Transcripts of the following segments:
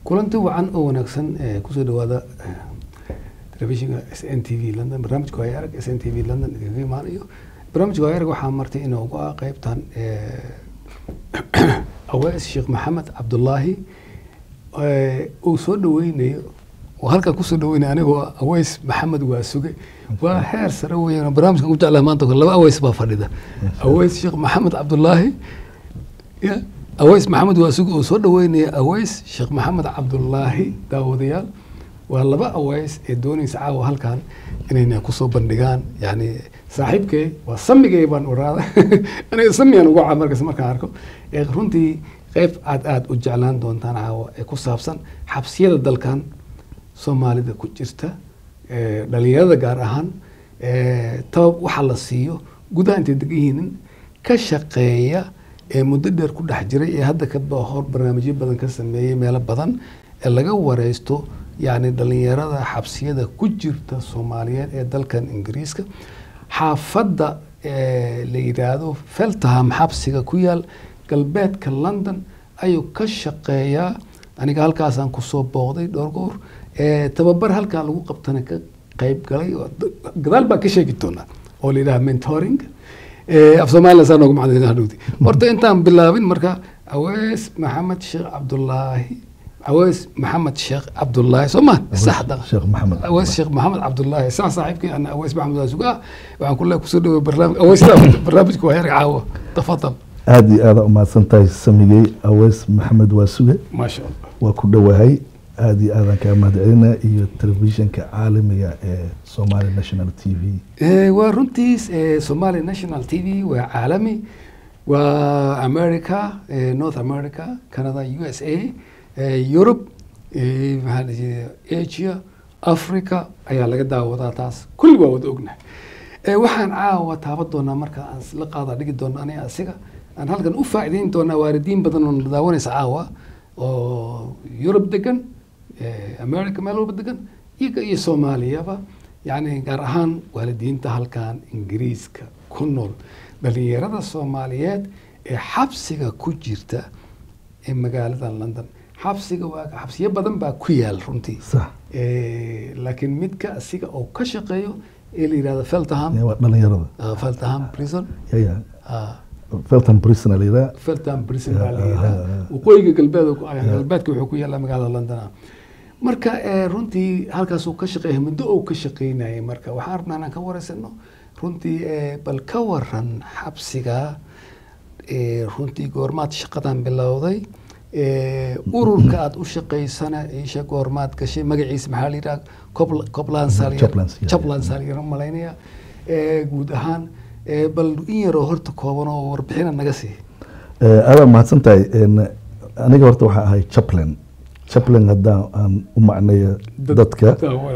kulanti wacan oo wanaagsan ee kusoo dhawaada eh, telefishinka s n t v london barnaamijka waaya arag s n t v london idinkaga imaanayo barnaamijka waaya arag waxaa martay inuu uga qeybtan awees sheekh maxamed cabdulaahi eh, uu soo dhaweynayo oo halkan kusoo dhaweynayo anigoo ah aweys maxamed waa suge waa heer sare weeyaan barnaamijkan ku jeclaha maanta laba aweys baa fadhida aweys sheekh maxamed cabdulaahi ya aweys maxamed waa suge oo soo dhaweynaya aweys sheekh maxamed cabdulaahi daawadayaal waa laba aweys ee doonaysa caawa halkan inayna kusoo bandhigaan yani saaxiibkay waa samigay baan oraada aniga samiyaan ugu caa markas markaan arko ee runtii qeyb aad aad u jeclaan doontaan caawa ee ku saabsan xabsiyada dalkan soomaalida ku jirta ee dhalinyarada gaar ahaan ee tabab waxa la siiyo gudaha intay degan yihiin ka shaqeeya ee muddo dheer ku dhex jiray ee hadda ka ba- hor barnaamijyo badan ka sameeyey meelo badan ee laga wareysto yacni dhalinyarada xabsiyada ku jirta soomaaliyeed ee dalkan ingiriiska xaafadda ee la yidhaahdo feltham xabsiga ku yaal galbeedka london ayuu ka shaqeeyaa aniga halkaasaan kusoo booqday dhowr goor ee tababar halkaa lagu qabtana ka qayb galay oo d- gadaal baan ka sheegi doonaa oo la yidhaha mentoring Eh, af soomaaliya saa noogu macdin hadhowti horta intaan bilaabin marka awees maxamed sheekh cabdulaahi awees maxamed sheekh cabdulaahi soo ma saxda sheekh maxamed awees sheekh maxamed cabdulaahi sax saaxiibkii ana awees maxamed waa sugaa waxaan kule kusoo dhaway barnaamij aweesda barnaamijka waa heer caawa tafadal aada iyo aada umahadsan tahay samigey aweys maxamed waa suge maasha allah waa ku dhowahay aada iyo aadaan kaa mahadcelina iyo telefishinka caalamiga ee somali national t v Eh, waa runtiis eh, somali national t v waa caalami waa america eh, north america canada u s a eh, europe eh, maxaa la jiray asia africa ayaa laga daawadaa taas kulli waa wada ognahay Eh, waxaan caawa taaban doonaa marka aan la qaada dhigi doono aniga asiga aan halkan u faa'iideyn doonaa waalidiin badan oo na daawanaysa caawa oo Europe degan eh, America meel walba degan iyaga iyo Soomaaliyaba yacni gaar ahaan waalidiinta halkan Ingiriiska ku nool dhalinyarada Soomaaliyeed ee xabsiga ku jirta ee magaalada London xabsiga waa xabsiyo badan baa ku yaal runtii sax Eh, laakiin midka asiga oo ka shaqeeyo ee la yidhahdo Feltham waa dhalinyarada uh, Feltham Prison yaya uh, felton prisona layidhaha Feltham Prison baa la Ah, yidhahdaa ah, ah. waqooyiga galbeed ku- ah, galbeedka wuxuu ku yaallaa magaalada London marka eh, runtii halkaas uu ka shaqeeyay muddo uu ka shaqeynayay marka waxaan rabnaa inaan ka wareysano runtii eh, bal ka waran xabsiga eh, runtii goormaad shaqadan bilowday eh, ururka aad u shaqaysana isha goormaad gashay magaciisa maxaa la yidhaha Copla- Copland Salier Copland, yeah. Copland Salier u malaynaya Eh, guud ahaan eh, bal in yaroo horta kooban oo warbixina naga sii aada mahadsan tahay En, aniga horta waxaa ahay chaplain chaplain haddaan aan u macneeyo dadka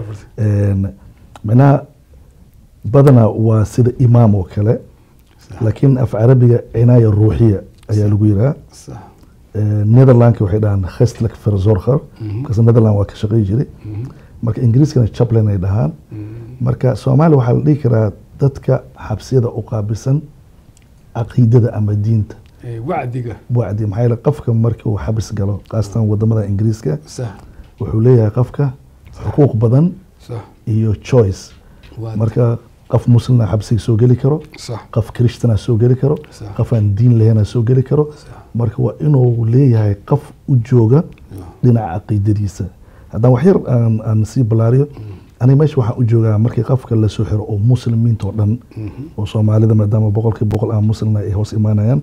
En, macnaha badanaa waa sida imaam oo kale laakiin af carabiga cinaaya ruuxiya ayaa lagu yiraa صح netherlandka waxay dhahaan khestlik verzorger Mhm. markaas netherland waa ka shaqey jiray marka ingiriiskana chaplain ay dhahaan marka soomaaliya waxaa la dhihi karaa dadka xabsiyada u qaabisan caqiidada ama diinta وعدك wacdi maxaa yeele qofka marka uu xabis galo khaasatan wadamada ingiriiska صح wuxuu leeyahay qofka xuquuq badan صح iyo choice وعدك. marka qof muslina xabsiga soo geli karo صح qof kristana soo geli karo صح qof aan diin lahayna soo geli karo صح marka waa inuu leeyahay qof u jooga dhinaca caqiidadiisa haddaan wax yar aan, aan sii balaariyo aniga meesha waxaan u joogaa markii qofka lasoo xiro oo muslimiinta oo dhan oo soomaalida maadaama boqolkiiba boqol aan muslimna ay hoos imaanayaan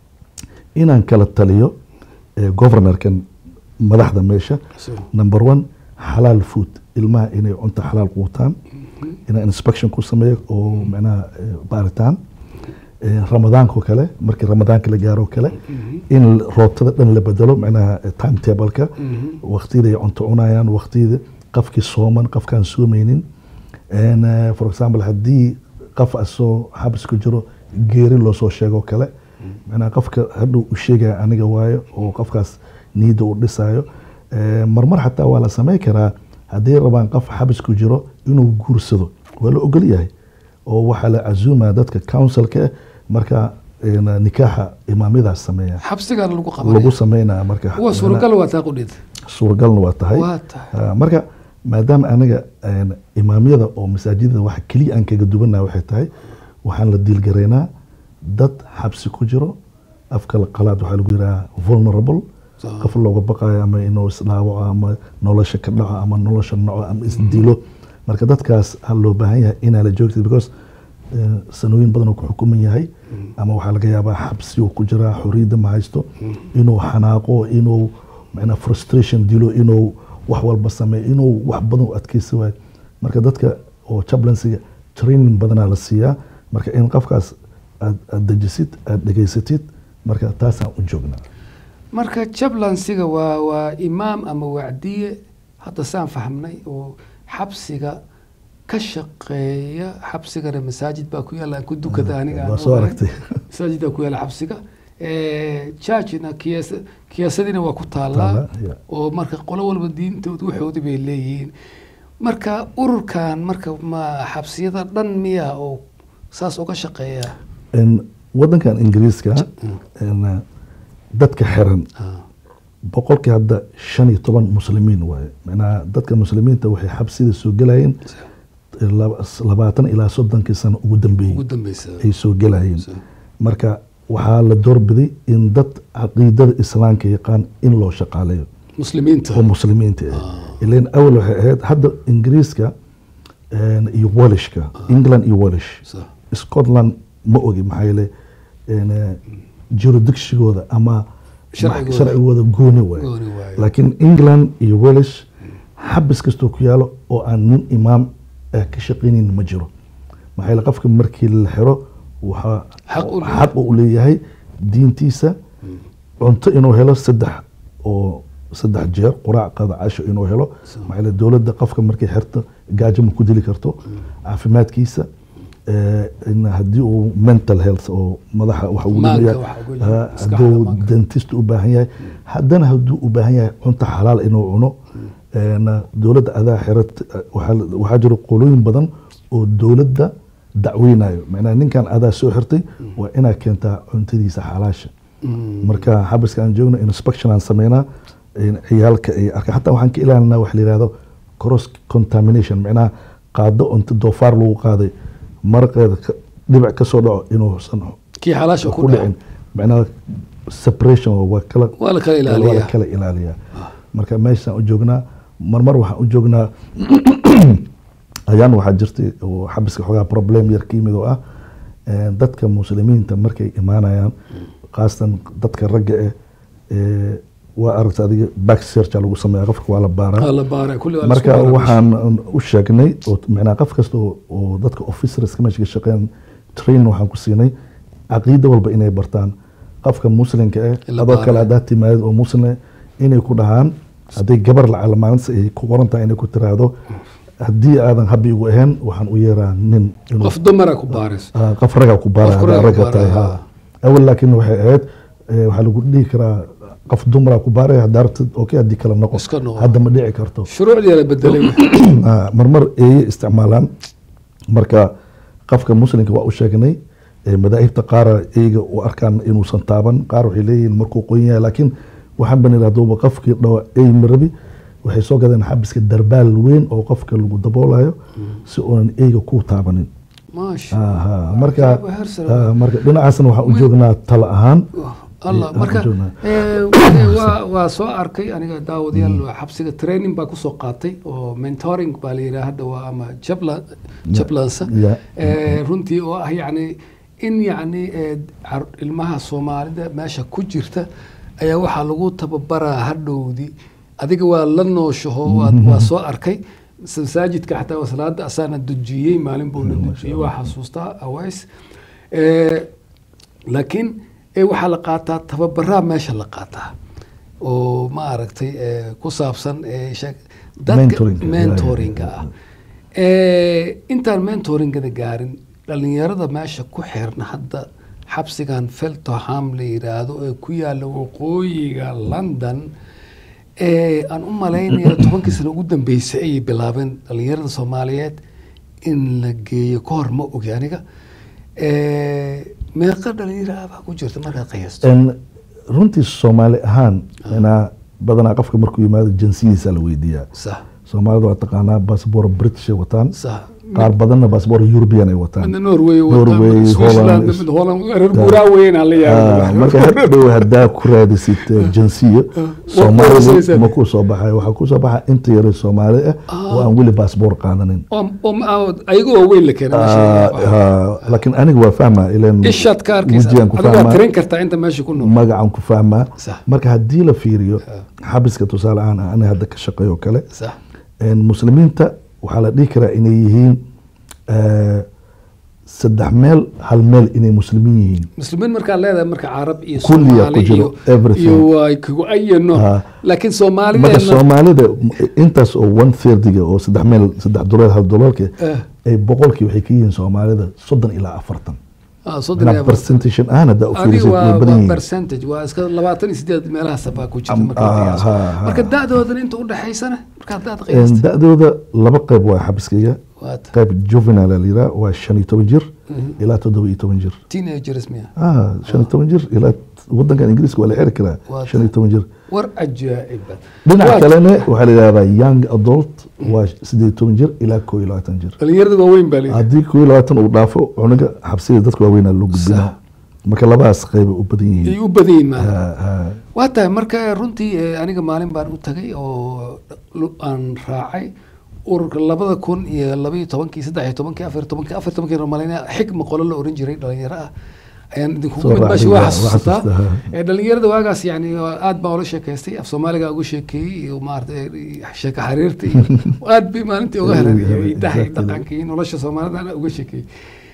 inaan kala taliyo eh, governorkan madaxda meesha صح number one xalaal food ilmaha inay cunto xalaal quutaan inaan inspection ku sameeyo oo macnaha eh, baaritaan Eh, ramadaanka oo kale markii ramadaanka la gaaro oo kale in roobtada dhan la bedelo macnaha eh, timetableka waqtiyada ay cunto cunayaan waqtiyada qofkii sooman qofkaan soomeynin And, eh, for example haddii qof asoo xabis ku jiro geeri loo soo sheego oo kale macnaha qofka hadhow u sheegaya aniga waayo oo qofkaas niyadda u dhisayo Eh, marmar xataa waa la samey karaa haddii rabaan qof xabis ku jiro inuu guursado waa la ogol yahay oo waxaa la casuumaa dadka councilka ah marka een, nikaaxa imaamyadaas sameeya xabsigana lagu lagu qabanaya sameynaya marka waa suuragal waa taa qudhid suuragalna waa tahay waa tahay Ah, marka maadaama aniga een, imaamyada oo masaajidada waxa keliya aan kaga duwannaha waxay tahay waxaan la diilgaraynaa dad xabsi ku jiro afka la qalaad waxaa lagu yidhaha vulnerable Sawa. qof looga baqayo ama inuu isdhaawaco ama nolosha ka dhaco ama nolosha noco ama isdilo marka dadkaas ha loo baahan yahay inaa la joogtid because eh, sanooyin badan uu ku xukuman yahay ama waxaa laga yaabaa xabsi uu ku jiraa xoriyadda ma haysto inuu xanaaqo inuu macnaa frustration dilo inuu wax walba sameeyo inuu wax badan u adkeysi waayo marka dadka oo chaplainsiga training badanaa la siiyaa marka in qofkaas aad aad dejisid aad dhegaysatid marka taasaan u joognaa marka jablansiga waa waa imaam ama wacdiye hadda saan fahmnay oo xabsiga ka shaqeeya xabsigana masaajid baa ku yaalla aan ku dukada aniga aan waa soo ogahay. aragtay masaajid baa ku yaalla xabsiga churchna kiyaasa kiyaasadina waa ku taallaa Taala, yeah. oo marka qolo walba diintooda waxoodii bay leeyihiin marka ururkan marka ma xabsiyada dhan miya oo saas uga shaqeeya In wadankan ingiriiska in, dadka xiran Ah, boqolkii hadda shan iyo toban muslimiin waaye macnaha dadka muslimiinta waxay xabsida soo gelayeen laba- labaatan ilaa soddonkii sano ugu dambeeyey ugu dambeysa ay soo gelayeen So- marka waxaa la doorbiday in dad caqiidada islaamka yaqaan in loo shaqaaleeyo muslimiinta oo muslimiinta ah ilan awal waxay ahayd hadda ingiriiska een, iyo welishka england iyo welish So, scotland ma ogi maxaa yeele een, eh, jurisdictiongooda ama Sharcigooda. sharcigooda gooni waaye gooni waaye. laakiin england iyo welish xabis kastoo ku yaalo oo aan nin imaam ah ka shaqaynayn ma jiro maxaa yeele qofka markii la xiro waxaa Xaq u leeyahay. xaq u leeyahay diintiisa cunto inuu helo saddex oo saddex jeer quraac qada casho inuu helo maxaa yeele dowladda qofka markay xirto gaajo ma ku dili karto caafimaadkiisa eh, in haddii uu mental health oo madaxa wax ugu Maanka dhimaya waxa ugu jira, ah, maskaxda hadduu maanka. dentist u baahan yahay haddana hadduu u baahan yahay cunto xalaal inuu cuno een, dowladda adaa xirat waxaa waxaa jiro qolooyin badan oo dowladda dacweynayo macnaha ninkan adaa soo xirtay waa inaad keentaa cuntadiisa xalaasha marka xabiska aan joogno inspection aan sameynaa in ciyaalka ay arka hataa waxaan ka ilaalinaa wax la yihahdo cross contamination macnaha qaado cunto doofaar lagu qaaday maraqeeda ka- dhibic ka soo dhaco inuusan kii xalaasha ku ku dhaca dhicin macnaha separation waa kala waa la kala waa la ilaaliyaa kala ilaaliyaa marka meeshaan u joognaa marmar waxaan u joognaa ayaan waxaa jirtay oo xabiska xoogaa problem yar ka yimid oo ah eh, dadka muslimiinta markay imaanayaan khaasatan dadka ragga ah eh, waa aragta adiga back searcha lagu sameeya qofka waa la baaraa waa la baaray kulli waa la isku marka baaray. waxaan u sheegnay oo macnaa qof kasta oo- oo dadka officerska meesha ka shaqeyn training waxaan ku siinay caqiida walba inay bartaan qofka muslimka ah In la adoo kale baaro. haddaad timaadid oo muslim ah inay ku dhahaan hadday gabar lacala maalinta ay ku qoran tahay inay ku tiraahdo haddii aadan habi igu ahayn waxaan u yeeraa nin inuu qof dumara ku baaris Ah, qof ragaa ku baara Qof haddaa ragaa ku ragga tahay baara, ha awal laakiin waxay ahayd eh, waxaa lagu dhihi karaa qof dumara ku baaraya haddaa rabtid okay haddii kale noqo Iska noqo. hadda ma dhici karto shuruucdii la bedelay Ah, marmar eeye isticmaalaan marka qofka muslimka waa u sheegnay eh, madaahibta qaara eyga u arkaan inuusan taaban qaar waxay leeyihiin markuu qoyan yahay laakiin waxaan ban idhi haduuba qofkii dhawa ey marabi waxay soo gadeen xabiska darbaal weyn oo qofka lagu daboolayo si uunan eyga ku taabanin maasha Aha, marka Waa heer sare. ah, marka dhinacaasna waxaan u joognaa talo ahaan allah Eh, marka aan ku joognaa. eh, waa waa soo arkay aniga daawadayaal waa xabsiga training baa kusoo qaatay oo mentoring baa la yidhaha hadda waa ama jabla jablansa Yeah. Eh, runtii oo ah yacni in yacni eh, car- ilmaha soomaalida meesha ku jirta ayaa waxaa lagu tababaraa hadhowdii adiga waa la nooshaho waa- waa soo arkay masaajidka xataa waa salaada asaana dujiyey maalin buuna dujiyey waa xasuustaa aways Eh, laakiin eh, waxaa la qaataa tababaraa meesha la qaataa oo ma aragtay eh, ku saabsan eh, sheeg- dadka Mentoring-ka, mentoringa yeah, ah Eh, intaan mentoringada gaarin dhalinyarada meesha ku xirna hadda xabsigan feltoham la yiraahdo ee ku yaala waqooyiga london ee aan u malaynaya tobankii sano ugu dambeysay ayay bilaabeen dhalinyarada soomaaliyeed in la geeyo ka hor ma ogi aniga Eh, meeqa dhalinyaro ah baa ku jirta markaad qiyaasto En runtii soomaali ahaan inaa badanaa qofka markuu yimaado jinsiyiisa la weydiiyaa sax soomaalida waa taqaanaa baasboor british ay wataan sax qaar badanna baasboor european ay wataan midna norway Norway, wataan switzerland Holland, mid holland reer guuraa weynaa la Ah, yaaba marka hadhow haddaa ku raadisid eh, jinsiyo qoslaysaa. soomaalidu ma ku soo baxay waxaa ku soo baxa inta yare soomaali ah oo aan weli baasboor qaadanin oo oo ma- oo ayaga oo weyn la keena meesha Ah, yaaba. ah, laakiin aniga waa fahmaa ilan ishaad ka arkaysa wejigaan ku adiga waa fahmaa tirin kartaa inta meesha ku nool magacan ku fahmaa sax marka haddii la fiiriyo xabiska tusaale ahaan aniga hadda ka shaqeeyo kale sax En muslimiinta waxaa la dhihi karaa inay yihiin eh, saddex meel hal meel inay muslimiin yihiin muslimiin markaa leedahay marka carab iyo Kulliya soomaali ku jiro, iyo everything. iyo waa kugu ayano Ah. laakiin marka soomaalideena soomaalida intaas oo one thirdiga oo saddex meel saddex dolar hal dolarka Eh. ay boqolkii waxay ka yihiin soomaalida soddon ilaa afartan ah, soddon iyo Manaa afar. percentage ahaan haddaa u adi fiirisid way waa badan waa yihiin percentage waa iska labaatan iyo sideed meelahaas baa ku jirta Am- marka la ah, qiyaaso. ha, ha. marka da-doodan inta udhexaysana markaad daad En qiyaasta da-dooda laba qayb waa xabiskayga waata qayb juvenile la yiraa waa shan iyo toban jir ilaa toddoba iyo toban jir teenagers miya ah shan iyo toban jir ilaa wadankan ingiriiska waa la xiri karaa Waa shan iyo toban jir war cajaa'ibad dhinaca Waata. kalena waxaa la yidhahdaa young adult waa sideed iyo toban jir ilaa koo iyo labaatan jir dhalinyarada waaweyn baa leeyahay haddii koo iyo labaatan uu dhaafo cunuga xabsida dadka waaweynaa loo gudbinaa Sax. marka labadaas qaybay u badan ay yihiin u badan yihiin maala Ah, ah. waa tahay marka runtii eh, aniga maalin baan u tagay oo lu- aan raacay ururka labada kun iyo labaiyo tobankii saddex iyo tobankii afar iyo tobankii afar iyo tobankii romalina xigma qolo la oran jiray dhalinyaro ah ayaan idinkugu Soo mid raacday, meesha waa waa- waa xasuusataa xasuustaa. Eh, dhalinyarada waagaas yani aad baan ula sheekaystay af soomaaliga ugu sheekeeyey iyo maarata sheeka xariirta iyo aad bay maalintii uga heleen iyo idaha iyo Exactly. dhaqanka iyo nolosha soomaalida ana uga sheekeeyey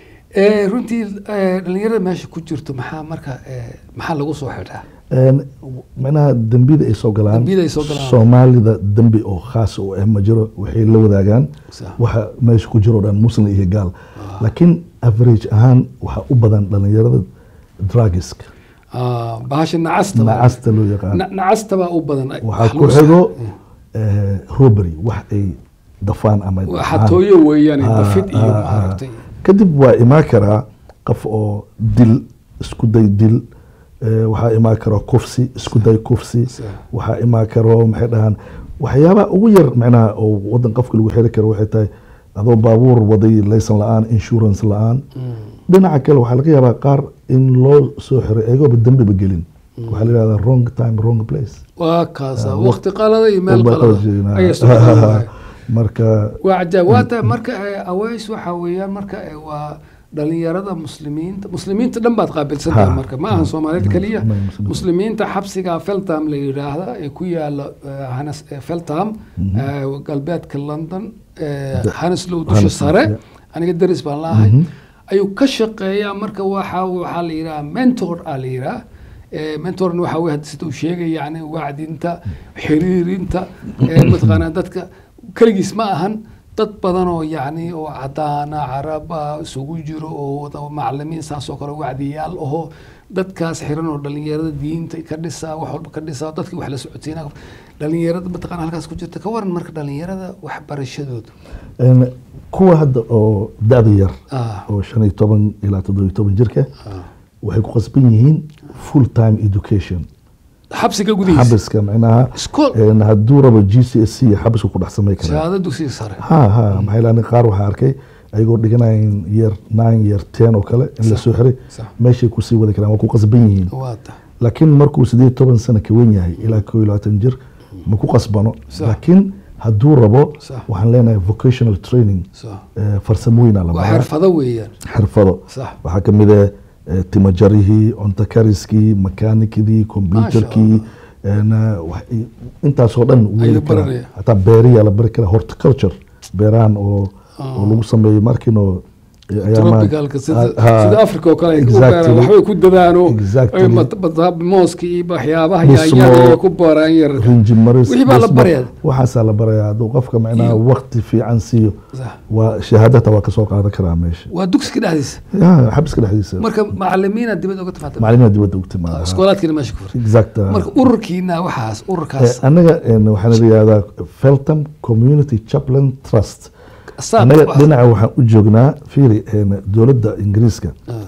Eh, runtii eh, dhalinyarada meesha ku jirto maxaa marka eh, maxaa lagu soo xidhaa En, macnaha dembida ay soo galaan Dembiyada ay soo galaan. soomaalida dembi oo khaas u ah ma jiro waxay la wadaagaan Sax. waxa meesha ku jiro o dhan muslim iyo gaal laakiin average ahaan waxaa u badan dhalinyarada drugiska Ah, bahasha nacasta baa- nacasta loo yaqaan Na- nacasta baa u badan waxaa Wax ku lagu xigo sax- eh, robbery wax ay dafaan ama waa dhacaan. xatooyo weeyaan Ah, dafid iyo ah, ah. maaragtay kadib waa imaan karaa qof oo dil isku day dil eh, waxaa imaan karo kufsi isku day kufsi Sax. waxaa imaan karo maxay dhahaan waxyaabaha ugu yar macnaha oo wadan qofka lagu xiri karo waxay tahay adoo baabuur waday laysan la-aan insurance la-aan dhinaca kale waxaa laga yaabaa qaar in loo soo xiray ayagooba dembiba gelin waxaa la yihahdaa wrong time wrong place waa kaasa Ah, waqti qalada iyo meel Walba qalada qalajina. ayay socdaan waay. marka waa cajaab waa tahay marka eh, aways waxa weeyaan marka eh, waa dhalinyarada muslimiinta muslimiinta dhan baad qaabilsan tahay Ha. marka ma ahan soomaalida Ma- keliya ma- muslimiinta. muslimiinta xabsiga feltham la yidhaahda ee ku yaala eh, Hanes- eh, feltham eh, galbeedka london eh, Da- haneslow dusha Haneslow, sare yeah. aniga deris baan laahay Mhm. ayuu ka shaqeeyaa marka waxa waxaa la yidhaha mentor aa la yidhaha Eh, mentorna waxaa wey hadda sida uu sheegay yani wacdinta xiriirinta eh, mataqaanaa dadka keligiis ma ahan dad badan oo yani oo cadaana caraba isugu jiro oo wada macalimiin saas oo kale wacdiyaal aho dadkaas xiran oo dhalinyarada diinta ka dhisaa wax walba ka dhisaa dadki wax la socodsiina dhalinyarada mataqana halkaas ku jirta ka waran marka dhalinyarada waxbarashadooda En, kuwa hadda oo da-da yar ah oo shan iyo toban ilaa toddoba iyo toban jirka ah. waxay ku qasban yihiin full time education xabsiga gudihiisa xabiska macnaha iskool en, hadduu rabo g c s c xabisku ku dhex samay karaa shahaado dugsiga sare ha ha maxay laani qaar waxaa arkay ayagoo dhiganayn year nine year ten oo kale in la Sax. soo xiray sax meeshay kusii wadi karaan waa ku qasban yihiin waa tahay laakiin markuu sideed iyo toban sano ka wen yahay ilaa koo iyo labaatan jir ma ku qasbano Sax. laakiin hadduu rabo Sax. waxaan leenahay vocational training sax eh, farsamooyina la waa baraa xirfado weeyaan xirfado sax waxaa ka mid ah eh, timo jarihii cunto kariskii makaanikidii kombyutarkii en, eh, wax- intaasoo dhan wuu Ayuu heli karaa. baranaya. hataa beeriyaa la bari karaa horticulture beerahan oo oo lagu sameeyo markinoo tropicalka sida ha, sida africa oo kale ay ku exactly. beeraan waxbay ku dadaano Exactly. ay mat- mat- mooska iyo waxyaabaha Dhismo. yaanyada ay ku beeraan yar rinji maris Wixii baa la dhismo, barayaa. waxaasaa la barayaa hadduu qofka macnaha Iyo- waqti fiican siiyo Sax. waa shahaadata waa kasoo qaadan karaa meesha waa dugsiga dhexdiisa Ya, xabiska dhexdiisa marka macalimiina dibad uga timaada macalimiina dibadda ugu timaada iskoolaadkiina meesha ku furay exact marka ururkiina waxaas ururkaas Eh, anaga en, waxaan la yihahdaa feltham community chaplain trust saab anaga wax- dhinaca waxaan u joognaa fiiri en, dowladda ingiriiska Ah,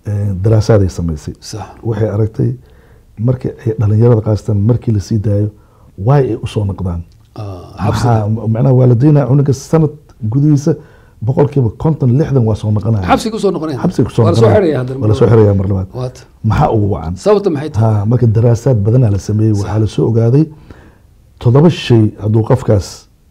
eh, daraasaday samaysay sax waxay aragtay markii ay dhalinyarada qaastaan markii lasii daayo waay ay usoo noqdaan Ah, xabsiga maxaa macnaha waalidiina cunuga sanad gudihiisa boqolkiiba konton lixdan waa soo noqonaya xabsiga kusoo noqonaya xabsiga kusoo waa lasoo noqonaya. xiraya haddana waa lasoo xiraya mar labaad waata maxaa ugu wacan sababta maxay tahay ha marka daraasaad badanaa la sameeyey waxaa lasoo ogaaday toddoba shay hadduu qofkaas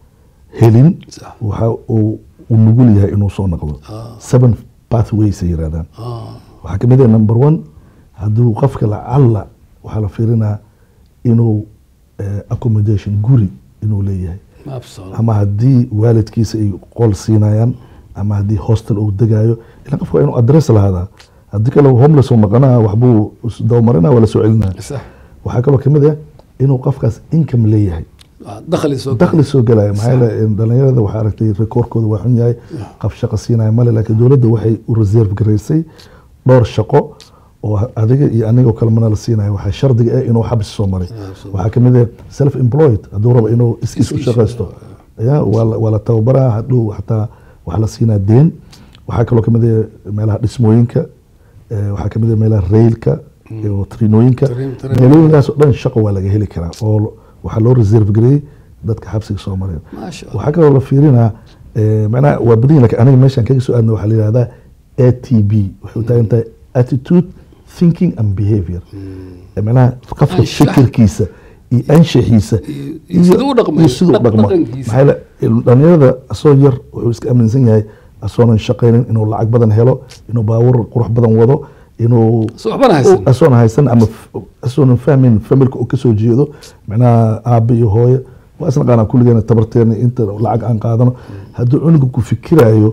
helin sax waxa uu u nugul yahay inuu soo noqdo Ah. seven pathways ay yirahdaan Ah, waxaa kamid ah number one hadduu qofka lacalla waxaa la fiirinaa inuu eh, accommodation guri inuu leeyahay absolute. ama haddii waalidkiisa ay qol siinayaan ama haddii hostel uu degayo ila qofka waa inuu adress lahaadaa haddii kale homeless uu noqonaa waxbuu isdabamarinaa waa la soo celinaa sax waxaa kaloo kamid ah inuu qofkaas income leeyahay Ah, dakhli soo dakhli soo gelaya maxaa yeele dhalinyarada waxaa aragtay rekoorkooda waa xun yahay qaf shaqo siinaya male laakiin dowladda waxay u reserve garaysay dhowr shaqo oo adiga iyo anigoo kale mana la siinayo waxaa shardiga ah inuu xabsi soo maray waxaa kamid ah self employed hadduu rabo inuu iskiis u Iskiis, shaqaysto ya waa la- waa la tababaraa hadhow xataa waxaa la siinaa deen waxaa kaloo kamid ah meelaha dhismooyinka eh, waxaa kamid ah meelaha railka iyo trinooyinka Train- train- meelooyinkaas oo dhan shaqo waa laga heli karaa oo lo- waxaa loo reserve gareeyey dadka xabsiga soo mareen maasha allah waxaa kaloo la fiirinaa eh, macnaha waa badan lakin aniga meeshaan kaga soo aadna waxaa la yihahdaa a t b waxay u taagan tahay attitude thinking and behavior Eh, macnaha qofka Anshax. fikirkiisa iyo anshaxiisa Iyo- iyo siduu u dhaqmayo, iyo siduu u dhaq- dhaqmo dhaqankiisa. maxaa yeele dhalinyarada asoo yar wuxuu iska aaminsan yahay asoonan shaqaynin inuu lacag badan helo inuu baabuur qurux badan wado inuu So waxbana haysan. asoona haysan ama f- asoonan fahmin familka uu kasoo jeedo macnaha aabe iyo hooyo waa isnaqaanaa kulligeena tabarteena inta lacag aan qaadano hadduu cunuga ku fikirayo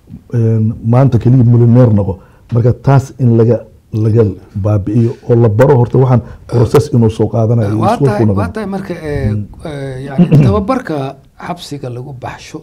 een, maanta keliya milyoneer noqo marka taas in laga laga baabi'iyo oo la baro horta waxaan process inuu soo qaadanayo iyo waa iskuulku tahay noqon. waa tahay marka eh, eh, yani tababarka xabsiga lagu baxsho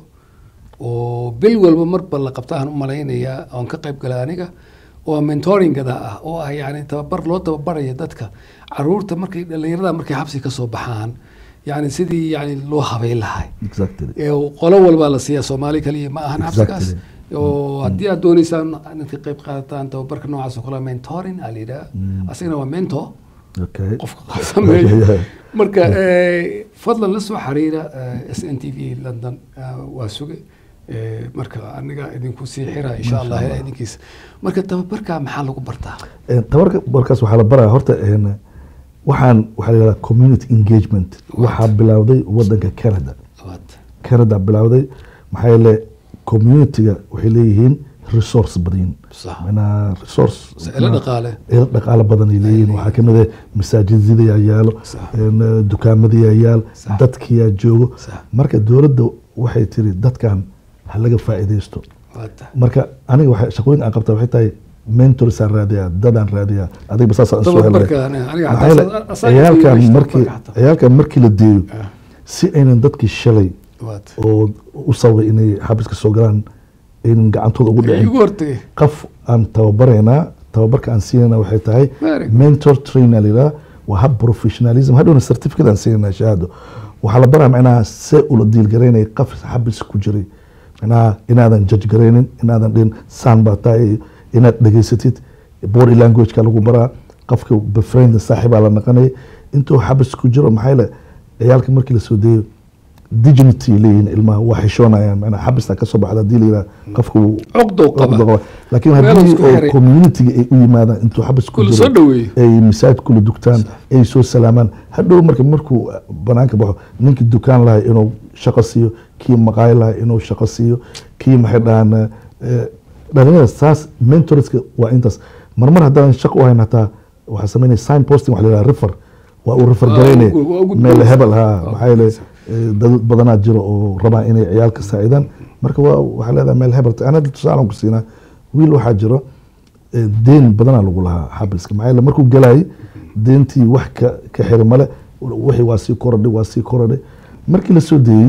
oo bil walba marba la qabta aan u malaynayaa oon ka qayb galay aniga oo mentoringada ah oo ah yani tababar loo tababarayo dadka caruurta markay dhalinyarada markay xabsi ka soo baxaan yani sidii yani loo habeyn lahay exactly ee qolo walba la siiya soomaali kaliya ma ahan xabsigaas Exactly. oo haddii aad dooneysaan inaad ka qayb qaadataan tababarka noocaas oo kale mentoring aa la yidhaha asagana waa mentor okay qofka sameeyo Yeah. marka eh, fadlan la soo xiriira s n t v london ah, waa suge Eh, marka aniga idinku sii xira insha allah ilaa idinkiisa marka tababarka maxaa lagu bartaa Een, tabarka barkaas waxaa la baraya horta een, waxaan waxaa la yihahdaa community engagement waxaa bilowday wadanka canada Waad. canada bilowday maxaa yeele communityga waxay leeyihiin resource badan Sax. macnaha resource ilo dhaqaale ilo dhaqaale badan ay leeyihiin waxaa kamid ah masaajidyadaa yaalo Sax. een, dukaamadayaa yaal Sax. dadkiyaa joogo Sax. marka dowladda waxay tiri dadkan ha laga faa'iidaysto Waad. marka aniga waxa shaqooyin aan qabta waxay tahay mentorsaan raadiyaa dadaan raadiyaa adiga basaasaan soo helay tababarka aniga aniga maxaa yeele xataa asaga ciyaalkan iyo markii tababarka xataa. ciyaalkan markii la deeyo Ah, si aynan dadkii shalay waad. oo u sababay inay xabiska soo galaan aynan gacantooda ugu dhicin igu hortagay qof aan tababaraynaa tababarka aan siinayna waxay tahay Very good. mentor trainer layidhaha waa hab professionalism hadhowna certificate aan siinayna shahaado waxaa la baraa macnaha see ula diilgaraynaya qof xabis ku jiray macnaha inaadan judge garaynin inaadan dhihin saan baa tahay inaad dhegaysatid body languageka lagu baraa qofka befriend saaxiibaa la naqanaya intuu xabis ku jiro maxaa yeele ciyaalka markii lasoo deeyo dignity leeyihiin ilmaha waa xishoonayaan macnaha xabista kasoo baxda hadii la yidhaha qofka wuu Cuqdow qaba. cuqdo qaba. laakiin Meel haddii isku oo xiray. communitiga ay u yimaadaan intuu xabis ku Kula jiro soo dhaweeyo. ay masaajid kula dugtaan ay soo salaamaan hadhow marka markuu banaanka baxo ninkii dukaan lahay inuu shaqo siiyo kii maqaayo lahay inuu shaqo siiyo kii maxay dhahaan eh, dhalinyarada saas mentorska waa intaas marmar haddaan shaqo u hayn hataa waxaa sameynaya sign posting waxa la yidhaha refer waa uu refer Waa garaynaya ugu- waa ugu meel gudbinaysa. hebel ha Waa maxaa yeele gudbinaysa. eh, dad badanaa jiro oo rabaa inay ciyaalka saacidaan marka waa waxaa leedahay meel hebel ana tusaalan ku siinaa wiil waxaa jiro eh, deen badanaa lagu lahaa xabiska maxaa yeele markuu galayay deentii wax ka ka xiri male wixii waa sii korodhay waa sii korodhay markii la soo deeyey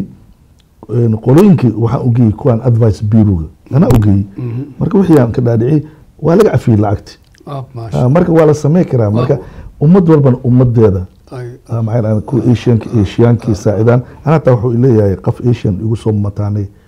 een, qolooyinkii waxaan ugeeyey kuwaan advice bureauga anaa ugeeyey marka wixii aan ka dhaadhiciyey waa laga cafiyey lacagti Ah, maasha Ah, marka waa la samey karaa marka ummad walbana ummadeeda Ay- Ah, maxay dhahaan kuwa asianka asiaankii saacidaan ana hataa wuxuu leeyahay qof asian igu soo mataanay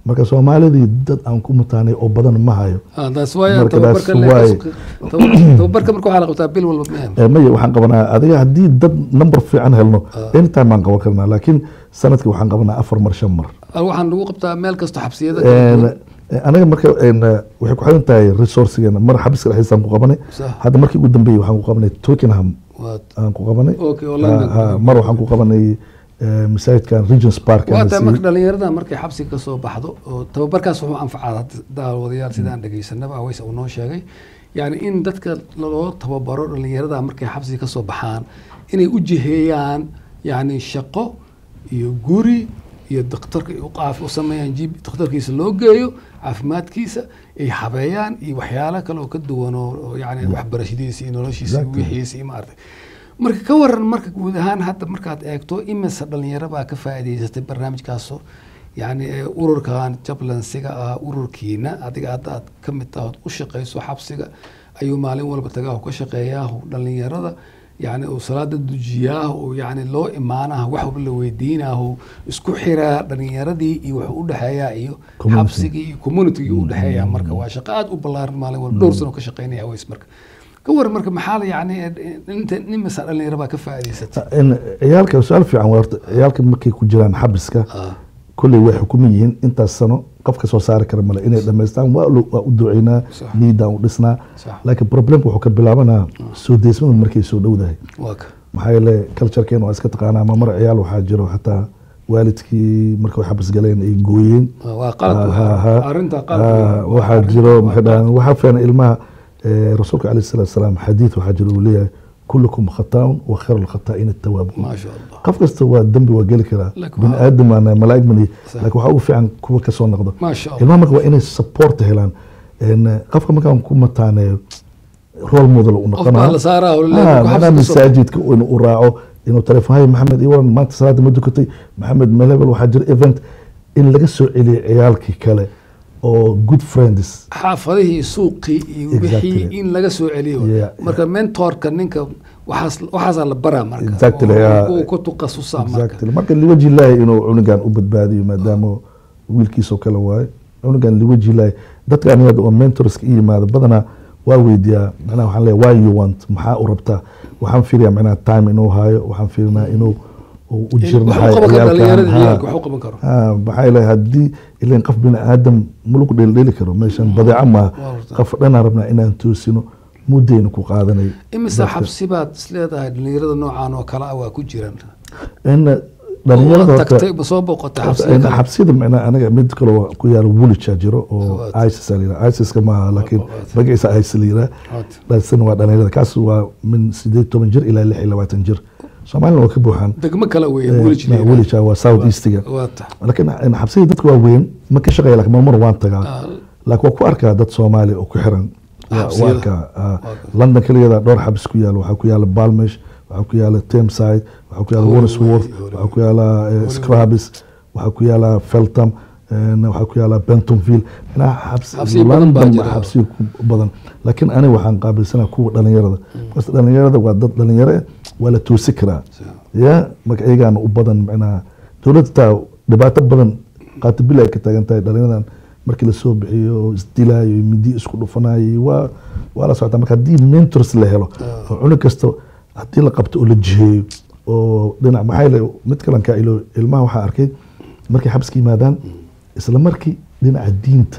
marka soomaalidii dad aan ku mutaanay oo badan ma hayo Ah, taas waaye Marka tababarka taas le- waaye. tababar- tababarka marka waxaa la qabtaa bil walba mehen Eh, maya waxaan qabanaa adiga haddii dad number fiican helno anytime baan qaban karnaa laakiin sanadkii waxaan qabanaa afar mar shan mar waxaan lagu qabtaa meel kasta xabsiyada Een, eh, anaga marka een, eh, waxay ku xiran tahay resourcigeena mar xabiska dhexdiisaan ku qabanay Sax. hadda markii ugu dambeeyey waxaan ku qabanay twickenham Waad- aan ku qabanay Okay, oo London. Ah, ah, mar waxaan ku qabanay eh, masaajidkan regents park waa aan tahay siiyey. marka dhalinyarada markay xabsiga ka soo baxdo oo tababarkaas wuxuu anfacaa hadda daawadayaal sidaan dhegeysanaba aweys uu noo sheegay yani in dadka loo tababaro dhalinyarada markay xabsiga ka soo baxaan inay u jiheeyaan yani shaqo iyo guri iyo daktarka u qaaf u sameeyaan jib daktarkiisa loo geeyo caafimaadkiisa ay habeeyaan iyo waxyaalo kale oo ka duwan oo oo yani waxbarashadiisa iyo noloshiisa iyo Exactly. wixiisa iyo maaragtay marka ka waran marka guud ahaan hadda markaad eegto imise dhalinyaro baa ka faa'iidaysatay barnaamijkaasoo yani ee ururkan jablansiga ah ururkiina adiga hadda aad ka mid tahay ood u shaqayso xabsiga ayuu maalin walba tagaa ka shaqeeyaa dhalinyarada yani uu salaada dujiyaa uu yani loo imaanaha wax walba la weydiinahu isku xiraa dhalinyaradii iyo wuxuu u dhexeeyaa iyo Community. xabsigii iyo communitygii u dhexeeyaa marka waa shaqo aad u ballaaran maalin walba dhowr sano ka shaqeynaya aways marka ka waran marka maxaa la yani inta nimisa dhalinyaro baa ka faa'iidaysatay In ciyaalka su-aal fiican waa horta ciyaalka markay ku jiraan xabiska Ah, kolley way xukuman yihiin intaas sano qofka soo saari kara male inay dhammaystaan waa lo- waa u duceynaa Sax. niidaan u dhisnaa Sax. laakiin problemka wuxuu ka bilaabanaa soo deysmada markay soo dhowdahay waa ka maxaa yeele culturekeena waa iska taqaanaa ma mar ciyaal waxaa jiro xataa waalidkii markay xabis galeen ay gooyeen waa qalabka Ha, ha, ha. arrinta Ah, qalabka waxaa jiro maxay dhahaan waxaa fiican ilmaha eh, rasuulka alayhi salaatu wasalaam xadiid waxaa jiro uu leeyahay kullukum khataaun wa khayru lkhataa'iin attawaabuun ما شاء الله qof kasta waa dembi waa geli karaa Laakiin bini waxaa- aadam aan malaa'ig manihi Sax. laakiin waxaa ugu fiican kuwa ka soo noqdo ما شاء الله ilmaha marka waa inay support helaan En, eh, qofka markaan ku mataaneeyo role model u qof baa noqonaa la saaraa oo Ah, leeyahay macnaha xabsiga soo- masaajidka inuu u raaco inuu telefoon hay maxamed iwaran maanta salaada ma dukatay maxamed melebel waxaa jira event in laga soo celiyo ciyaalkii kale oo good friends xaafadihii suuqii iyo Exactly. wixii in laga soo celiyo Yeah, marka mentorka ninka waxaas waxaasaa la baraa marka Exactly, oo- yeah. uu ku tuqasusaa marka exactly marka liwaji ilaahi inuu cunugan u badbaadiyo maadaama wiilkiisoo kale waaye cunugan liwaji ilaahi dadka aniga oo mentorska i yimaado badanaa waa weydiiyaa macnaha waxaan leeyahay why you want maxaa u rabtaa waxaan fiiriyaa macnaha time inuu haayo waxaan fiirinaa inuu uu u wax u jirnahay qaban karo dhalinyarada ciyaalkan. ciyaalka Ha. wax u qaban karo Ah, maxaa yeelay haddii ilan qof bini aadam ma lagu dheeldheeli karo meeshan badeeco maaha Waa horta. qof dhanaan rabnaa inaan toosino muddayna ku qaadanay imise dadka. xabsi baad isleedahay dhalinyarada noocan oo kale ah waa ku jiraan in oo dhalinyarada horta tagtay ma soo boqotay xabsiga in kale? xabsiyada macnaa anaga mid kale waa ku yaala woolwich jiro oo Waad. isis la yidhaha isiska maaha laakiin waad. magaciisa isis la yidhaha Waad. dhaasina waa dhalinyarada kaas waa min sideed toban jir ilaa lix iyo labaatan jir soomaalina waa ka buuxaan degmo kale weeye Eh, Woolwich na- Lane. woolwich waa south eastiga waa ta laakiin in xabsiyada dadka waa weyn ma ka shaqeeya laakiin marmar waan tagaa Ah, laakiin waa ku arkaa dad soomaali oo ku xiran Waa- waa Xabsiyada. arkaa ah, Waa- london keligeeda dhowr xabis ku yaala waxaa ku yaala balmesh waxaa ku yaala tameside waxaa ku yaala Holloway, wandsworth Holloway. waxaa ku yaala eh, scrabis waxaa ku yaala feltham en, waxaa ku yaala bentonville macnaha xabsi Xabsiyo badan baa London jira. baa xabsiyo ku badan laakiin aniga waxaan qaabilsanaa kuwa dhalinyarada bas dhalinyarada waa dad dhalinyaro eh, waa la toosi karaa ya marka iyagaana u badan macnaha dowladda taa dhibaato badan qaatibil ay ka taagan tahay dhalinyaradan markii lasoo bixiyo oo isdilaayo iyo midi isku dhufanayo waa waa la socotaa marka haddii mentors la helo oo cunug kasta haddii la qabto oo la jiheeyo oo dhinac maxaa yeele mid kalan kaa ilo ilmaha waxaa arkay markay xabska yimaadaan isla markii dhinaca diinta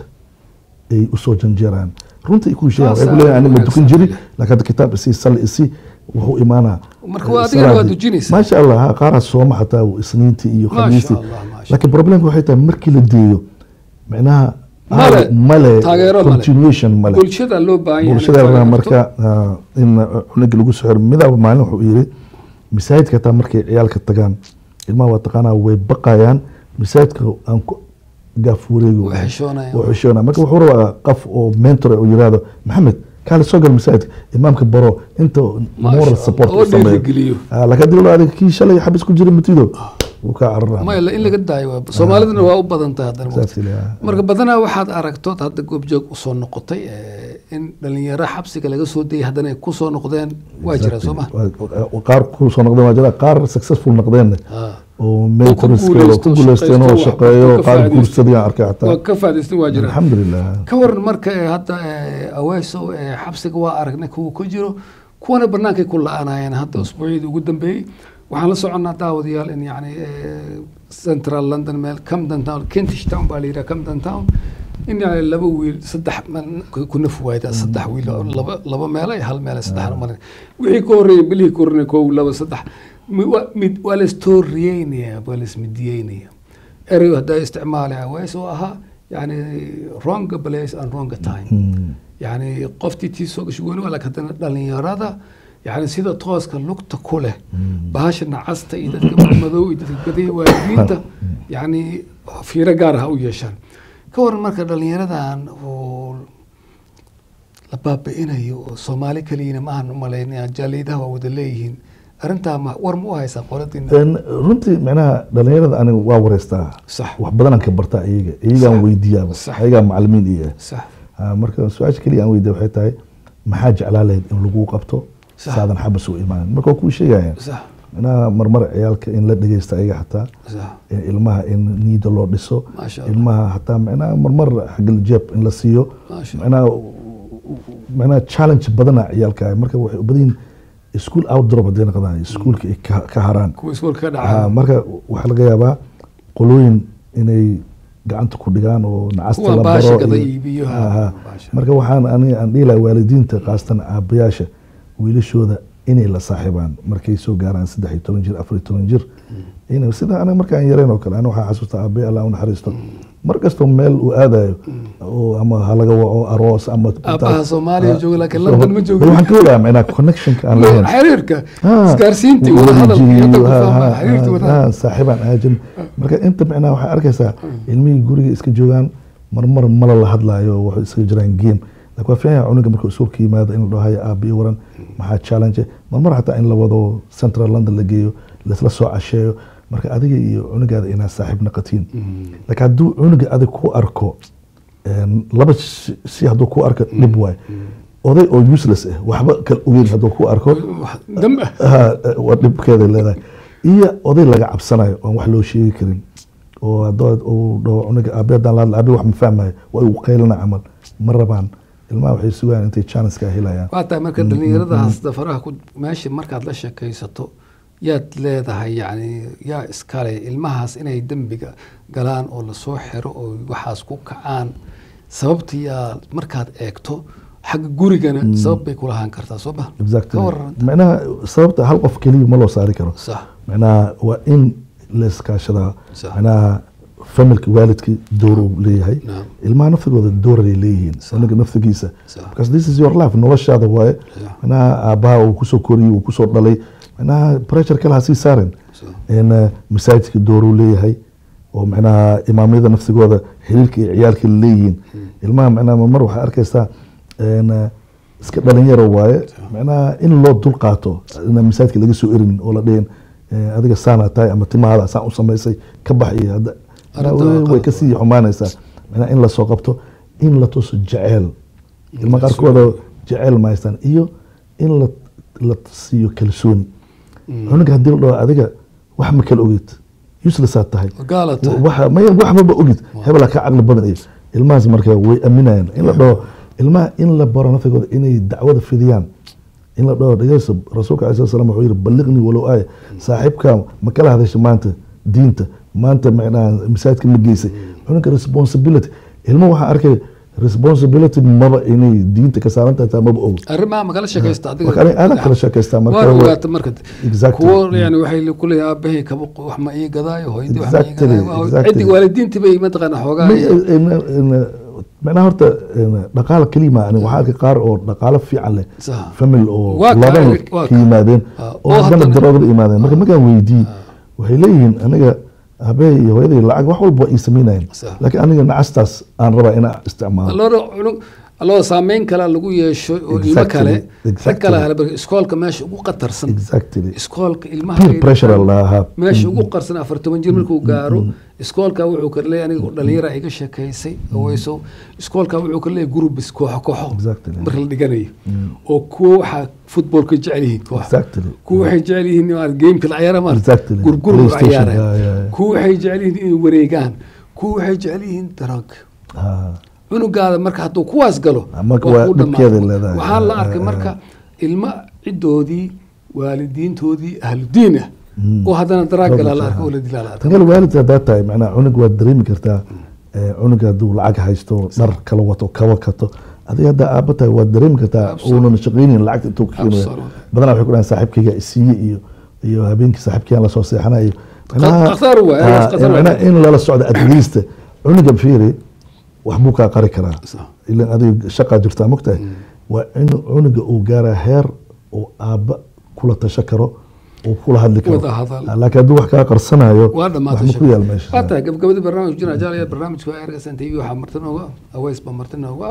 ay usoo janjeeraan runta ay kuu sheegaan waxay ku leeyahay aniga ma dukan jiri laakiin hadda kitaab isii salli isii wuxuu imaanaa Marka waa adigana waa salaadii. dujinaysaa. maasha allah ha, qaar ha sooma xataa isniintii iyo Maasha khamiistii Allah, maasha laakiin problemka waxay tahay markii la deeyo micnaha Male, male taageero male. continuation male bulshada loo baahan yahay bulshada inay rabaa taageerto. marka ah, in cunuga lagu soo xiro midaaba maalin wuxuu yiri masaajidka taa markay ciyaalka tagaan ilmaha waa taqaanaa way baqayaan masaajidka aan ku gaaf wareego Way xishoonayaan. Way xishoonayaan. marka wuxuu rabaa qof oo mentor oo yiraahdo maxamed kaale soo gal masaajidka imaamka baro inta Maasha moral Allah, support oo u sameeyo. dhiirigeliyo. Ah, laakiin haddii la adiga kii shalay xabis ku jira matido wuu kaa carara maya in laga daayo waa soomaaliduna waa u badan tahay haddana Saas ilaa- marka badanaa waxaad aragtood hadda goobjoog usoo noqotay eh, in dhalinyaro xabsiga laga soo dayay haddana ay kusoo noqdeen waa jira soo ma Waa- qaar ku soo noqdeen waa jira qaar successful noqdeen Ah. oo ku maintenance guuleysto, ku guuleysteen oo shaqaysto, shaqeeyo wax ka qaar faa'iideysto. guursadayaan arkay waa xataa ka faa'iidaystan waa jira alxamdulilah ka waran marka ee hadda ee, aweyso ee, xabsiga waa aragnay kuwa ku jiro kuwana bannaankay ku la-aanayeen hadda usbuucyadii ugu dambeeyey waxaan la soconnaa daawadayaal in yani ee, central london meel camden town kentish town baa la yidhaha camden town in yani laba wiil saddex man- ku ku naf waayda saddex wiil oo laba laba meelo iyo hal meel iyo saddex malin wixii ka horreeyay bilihii ka horreeyay kow laba saddex mi- waa- mid waa la stooriyeynaya waa la ismidiyeynaya erey haddaa isticmaali aweys oo ahaa yani wrong place and wrong time Mm. yani qoftii tii soo gashay weli waa laakiin haddana dhalinyarada yani sida tooska lugta ku leh bahasha nacasta iyo dadka madow iyo dadka badaya waalidiinta yani fiiro gaar ah ha u yeeshaan ka waran marka dhalinyaradan oo la baabi'inayo oo soomaali keliyana maahan umalaynaya jaaliidaha waa wada leeyihiin arrintaa ma war ma u haysaa qoladiina Een, runtii micnaha dhalinyarada aniga waa wareystaa sax wax badanaan ka bartaa iyaga iyagaan Sax. weydiiyaaba Sax. iyagaa macalimiin iya sax Ah, marka su-aasha keliya aan weydiiya waxay tahay maxaa jeclaa lahayd in lagu qabto Sax. saadan xabas u imaanin marka waa kuu sheegayaan sax micnaha marmar ciyaalka in la dhegeysta ayaga xataa sax in ilmaha in niida loo dhiso maasha allah ilmaha hataa micnaha marmar xaggal jeeb in la siiyo maasha allah micnaha micnaha challenge badana ciyaalka marka waxay u badan yihiin school outdrop hadday noqdaan iskuulka ay ka ka haraan kuwa iskoolka ka Ah, dhacaa marka waxaa laga yaabaa qolooyin inay gacanta ku dhigaan oo nacasta kuwa la baasha baro gada iyo- iibiyo Ah, ah. baasha. marka waxaan aniga aan dhihi lahaa waalidiinta khaasatan aabayaasha wiilashooda inay la saaxiibaan markay soo gaaraan saddex iyo toban jir afar iyo toban jir inay sida aniga markaan yareen oo kale aniga waxaa xasuusta aabay allah u naxariisto mar kastoo meel uu aadayo oo ama halaga waco aroos ama Aabbaha Soomaaliya Ah, jooga, laakiin so- London ma joogin. waxaan ka wadaa micnaa connectionka aan lahayn xiriirka Ah, isgaarsiintii wada wadahadalkii jiyo, hadda ku ha, fahmaa ha, xiriirtii ha, wadahadal ha, saaxiibaan aajin marka inta micnaa waxaa arkaysaa ilmihii guriga iska joogaan marmar mala la hadlaayo waxay iska jiraan game laakiin waa fiican yahay cunuga markuu isuulka yimaado in la dhaho haya aabiyo waran maxaa challenge marmar xataa in la wado central london la geeyo laisla soo casheeyo marka adiga iyo cunugaada inaad saaxiib naqatiin laakiin hadduu cunuga adig ku arko een, laba si si hadduu ku arko dhib waay oday oo useless ah waxba kala ogeyn hadduu ku arko Wax dam ah ha, waa dhibkeeda leedahay iyo oday laga cabsanayo oon wax loo sheegi karin oo haddoo uu dhaho cunuga aabe haddaan la hadla aabe wax ma fahmayo waa uu qaylana camal ma rabaan ilmaha waxay sugayaan intay chancekaa helayaan waa tahay marka dhalinyaradaas dafaraha ku meesha markaad la sheekaysato yaad leedahay yani yaa iskale ilmahaas inay dembiga galaan oo lasoo xiro oo waxaas ku kacaan sababta yaa markaad eegto xagga gurigana sabab bay kulahaan kartaa soo ma exactly ka waran micnaha sababta hal qof keliya ma loo saari karo sax micnaha waa in la iskaashadaa Sax. micnaha familka waalidka door uu leeyahay Naam. ilmaha naftigooda dooray leeyihiin cunuga naftigiisa Sax. because this is your life noloshaada waaye Sax. micnaha aabbaha uu kusoo koriyey uu kusoo dhalay micnaha pressure kale ha sii saaren Sax. in uh, masaajidka dooruu leeyahay oo micnaha imaamyada naftigooda xiriirka iyo ciyaalka leeyihiin ilmaha micnaha mar waxaa arkaysaa in, uh, iska dhalinyaro waaye micnaha in loo dul qaato inaan masaajidka laga soo erin oo la dhihin eh, adiga saana tahay ama timahaada saan u samaysay ka bax iyo hadda Arrinta waa way qalad. kasii xumaanaysaa micnaha in lasoo qabto in la tuso jeceel ilma la qaarkooda jeceel ma haystaan iyo in la la siiyo kalsooni cunuga haddii la dhaho adiga wax ma kala ogid uselessaad tahay gaala tahay waxa maya waxbaba ogid hebelaa ka caqli badan iyo ilmahaas marka way aaminayaan in la dhaho ilmaha in la baro naftigooda inay dacwada fidiyaan in la dhaho dhegeyso rasuulka alai slam wuxuu yihi balliqnii walow aaya saaxiibka ma kala hadasha maanta diinta maanta macnaha masaajidka ma geysay cunugga responsibility ilmo waxaa arkay responsibility maba inay diinta ka saaran tahay taa maba og arrimaha ma kala sheekaysta adiga marka aniga aadan kala sheekaystaa marka waa waa- ogaata marka Exactly. kuwo yani waxay kuleeyahay aabahay kaba wax ma ii gadaayo hooyadii wax ma ii Exactly, gadaayo exactly. ciddi waalidiintii bay mataqaana xoogaa Ma- in- in- macnaha horta in dhaqaala kelima ani waxaa arkay qaar oo dhaqaalo fiican leh Sax. famil oo Waa ka- laban waa ka ka- yimaadeen Ah, oo oo haddana haddana- daroogada yimaadeen marka markaan weydii waxay leeyihiin aniga aabbahay iyo hooyaday lacag wax walba waa ii samaynayeen Sax. laakiin aniga nacastaas aan rabaa inaan isticmaalo loora cunug alloo saameyn kale lagu yeesho oo ilmo Exactly, kale rag exactly. kale hale marka iskoolka meesha ugu qatarsan exactly iskoolka ilmaha peer ay pressure dhigtaan, lahaa meesha ugu qarsan afar toban jir markuu gaaro iskoolka wuxuu ka leeyahay aniga dhalinyara iga sheekaysay aweyso iskoolka wuxuu ka leeyahay gurubis kooxo kooxo Exactly. marka la dhiganayo oo kuwa waxaa footballka jecel yihiin koox exactly kuwa waxay jecel yihiin maarata gameka la ciyaara maarata Exactly. gurgur la PlayStation, ciyaara yeah, yeah, yeah. kuwa waxay jecel yihiin inay wareegaan kuwa waxay jecel yihiin darag Ah, cunugaada marka hadduu kuwaas galo Marka waa waa ku dhibkeeda dhammaatay. leedahay. waxaa la Ah, arkay ah, marka ilmo cidoodii waalidiintoodii ahludiin ah oo haddana daraag galaa la arkay oo la dilaa la arkay tangal waalidka haddaa tahay macnaha cunug waad dareemi kartaa eh, cunug hadduu lacag haysto dhar kala wato kaba kato adiga haddaa aabba tahay waad dareemi kartaa Absolutely. uunan shaqaynin lacagta intuu ka keenayo Absolutely. badanaa waxay ku dhahan saaxiibkayga isiiye iyo iyo habeenkii saaxiibkaygaan lasoo seexanayo khatar waay, Ah, khatar waay. macnaha in lala socdo adliista cunuga fiiri wax buu kaa qari karaa Sax. ilan adiga shaqaa jirtaa mogtahay waa in cunuga uu gaaraa heer uu aabba kula tasho karo uu kula hadli karo Wada hadal. Ah, laakiin hadduu wax kaa qarsanayo waa wax dhamaatay ma ku yaal meesha waa tahay gabagabadii barnaamij jira jaalaya barnaamijka waa ergasan tv waxaa marti nooga aweys baa marti nooga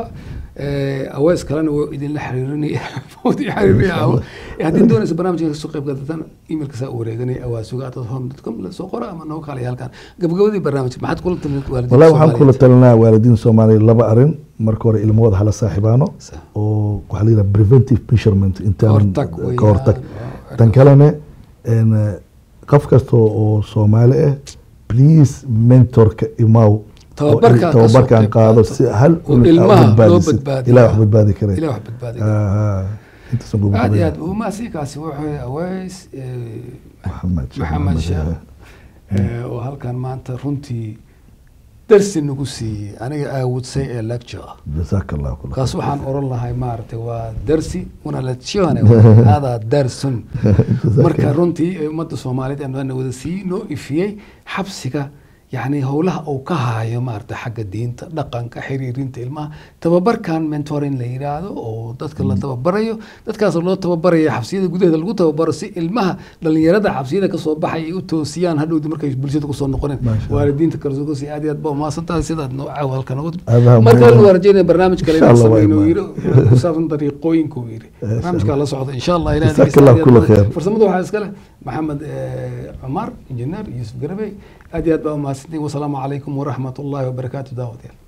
aweys kalena waa idinla xiriirinaya wadi xiriirinaya haddii doonaysa barnaamijka kasoo qayb qaadataan emailka saa u wareeganaya awaasuga atad home dot com lasoo qora ama nooga kaalaya halkan gabagabadii barnaamijka maxaad kula talin waalidiinta wallahi waxaan kula Soomaaliyeed? talinaa waalidiin soomaaliya laba arin marka hore ilmahooda hala saaxiibaano Sax. oo waxaa la yidhaha preventive measurement intaan Kahortag weeyaan. ka hortag Waa- tan kalene en, eh, qof kasta oo soomaali ah please mentorka imaw Tababarka oo ka soo tababarkan qayb qaado qaato. si hal Oo cunug aa u ilmaha loo badbaadisid. badbaadiyo. ilaah wax badbaadi kare ilaah wax badbaadi Ah, ah. intaasaan kugu aad iyo badbaadi. aad umaasiikaasi wuxuu aweys Maxamed Sheekh maxamed Maxamed, sheekh eh. eh, oo halkan maanta runtii darsi nagu siiyey aniga aawadsay ee lecture ah jazaaka allah kula kaas waxaan oran lahay maaragtay waa darsi una lezione hada darsun marka runtii eh, ummadda soomaaliyeed aan waana wada sii noo ifiyey xabsiga yacni howlaha uu ka haayo maaragtay xagga diinta dhaqanka xiriirinta ilmaha tababarkan mentoring la yidhaahdo oo dadka la tababarayo dadkaas loo tababaraya xabsiyada gudaheeda lagu tababaro si ilmaha dhalinyarada xabsiyada kasoo baxay ay u toosiyaan hadhowdi markay bulshada kusoo noqoneen Masha Allah. waalidiinta kalsokosi aad iyo aad ba umahadsantahay sidaad noo caawalka nogu Aadaha marka muhiim. la rajeynaya barnaamij kale Insha inaan Allah waa sameyno imaan. yiri ku saabsan dariiqooyinka uu yiri Eh, barnaamijkaa la socda insha allah ilaah Jazaak dhegeysta Allah aad iyo kulla aad khair. farsamada waxaa iska leh maxamed eh, cumar injineer yuusuf garabey aad iyo aad baa umahadsantihin wasalaamu calaykum waraxmat ullahi wabarakaatu daawadayaal